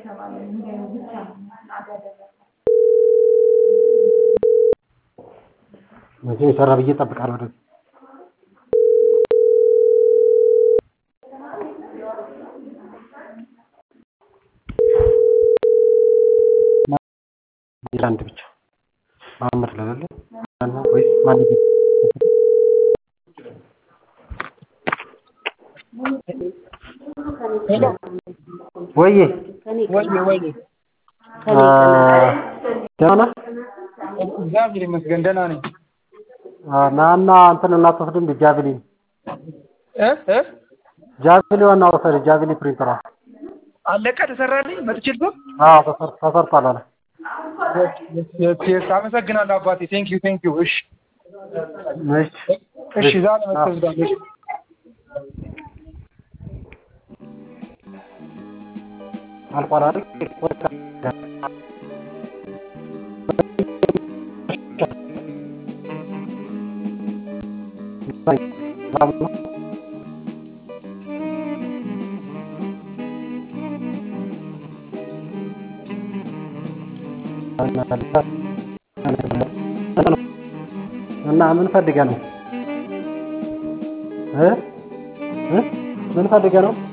መቼ የሰራ ብዬ እጠብቃለሁ ወደዚህ አንድ ብቻ መሀመድ ስለሌለ ወይስ ማን ወዬ ወይዬ ወይዬ ደህና ነህ? እግዚአብሔር ይመስገን ደህና ነኝ። ናና እንትን እናትወስድ እንደ ጃቪሊን እ እ ጃቪሊን ውሰድ ጃቪሊ ፕሪንተሯ አለቀ ተሰራልኝ መጥቼ ልጎ አዎ ተሰር ተሰርቷል አለ ስ አመሰግናለሁ አባቴ ቴንክ ዩ ቴንክ ዩ እሺ እሺ እሺ ዛሬ መጥተህ እሺ አልቋል አይደል እና ምን ፈልገህ ነው እ እ ምን ፈልገህ ነው